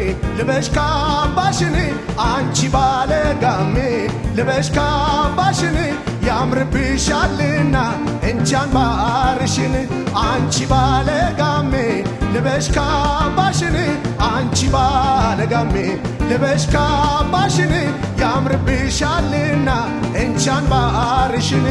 ልበሽ ካባሽን አንቺ ባለጋሜ ልበሽ ካባሽን ያምርብሻልና እንቻን ባርሽን አንቺ ባለጋሜ ልበሽ ካባሽን አንቺ ባለጋሜ ልበሽ ካባሽን ያምርብሻልና እንቻን ባርሽን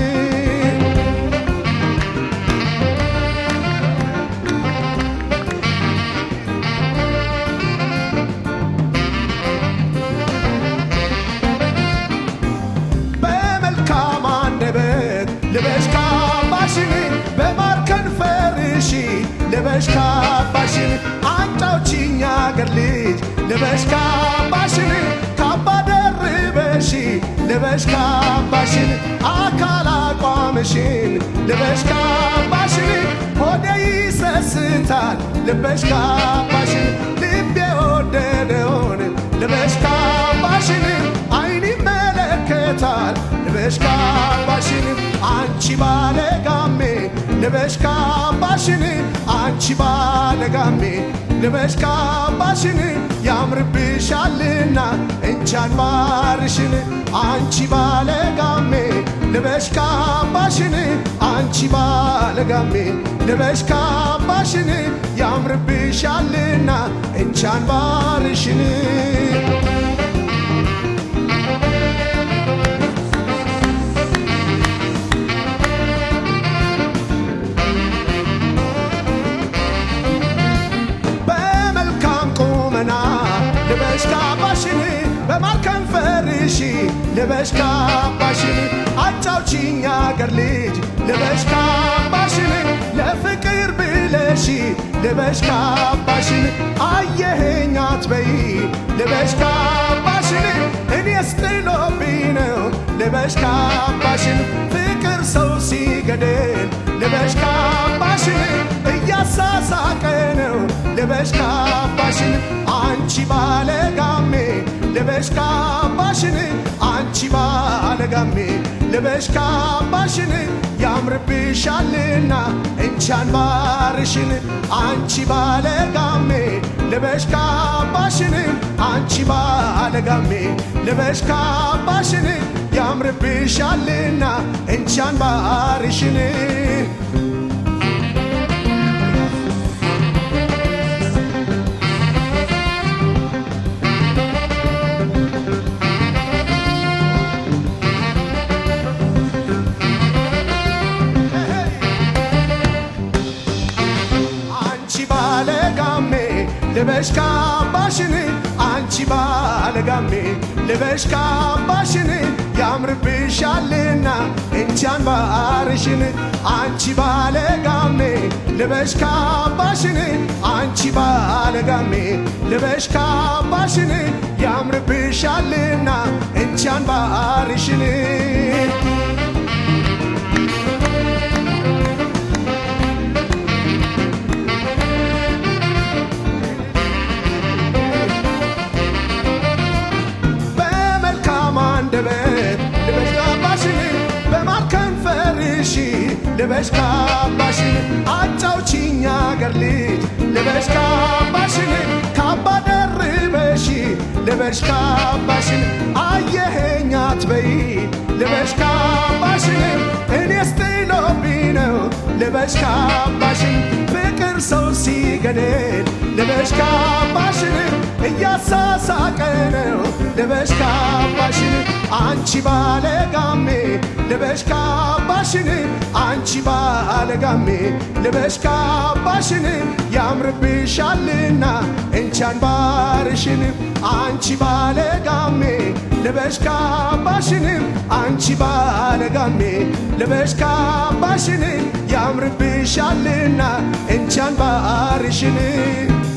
በመልካም አንደበት ልበሽ ካባሽን በማር ከንፈርሽ ልበሽ ካባሽን አንጫውችኝ አገር ልጅ ልበሽ ካባሽን ካባ ደርበሽ ልበሽ ካባሽን አካል አቋምሽን ልበሽ ካባሽን ሆዴ ይሰስታል ልበሽ ካባሽን ልቤ ወደደውን ልበሽ ካባሽን አይን ይመለከታል ልበሽ ካባሽን አንቺ ባለጋሜ ልበሽ ካባሽን አንቺ ባለጋሜ ልበሽ ካባሽን ያምርብሻልና እንቻን ባርሽን አንቺ ባለጋሜ ልበሽ ካባሽን አንቺ ባለጋሜ ልበሽ ካባሽን ያምርብሻልና እንቻን ባርሽን በመልካም ቁመና ልበሽ ካባሽን በማር ከንፈርሽ ልበሽ ካባሽን አጫውችኝ አገር ልጅ ልበሽ ካባሽን ለፍቅር ብለሽ ልበሽ ካባሽን አየኸኝ አትበይ ልበሽ ካባሽን እኔስ ጥሎብኝ ነው ልበሽ ካባሽን ፍቅር ሰው ሲገድል ልበሽ ካባሽን እያሳሳቀ ነው ልበሽ ካባሽን አንቺ ባለጋሜ ልበሽ ካባሽን አንቺ ባለጋሜ ልበሽ ካባሽን ያምርብሻልና እንቻን ባርሽን አንቺ ባለጋሜ ልበሽ ካባሽን አንቺ ባለጋሜ ልበሽ ካባሽን ያምርብሻልና እንቻን ባርሽን አንቺ ባለጋሜ ልበሽ ካባሽን አንቺ ባለጋሜ ልበሽ ካባሽን ያምርብሻልና እንቻን ባርሽን አንቺ ባለጋሜ ልበሽ ካባሽን አንቺ ባለጋሜ ልበሽ ካባሽን ያምርብሻልና እንቻን ባርሽን በመልካም አንደበት ልበሽ ካባሽን በማር ከንፈርሽ ልበሽ ካባሽን አጫውችኝ አገር ልጅ ልበሽ ካባሽን ካባ ደርበሽ ልበሽ ካባሽን አየኸኝ አትበይ ልበሽ ካባሽን እኔስ ጥሎብኝ ነው ልበሽ ካባሽን ፍቅር ሰው ሲገድል ልበሽ ካባሽን እያሳሳቀ ነው ልበሽ ካባሽን አንቺ ባለጋሜ ልበሽ ካባሽን አንቺ ባለጋሜ ልበሽ ካባሽን ያምርብሻልና እንቻን ባርሽን አንቺ ባለጋሜ ልበሽ ካባሽን አንቺ ባለጋሜ ልበሽ ካባሽን ያምርብሻልና እንቻን ባርሽን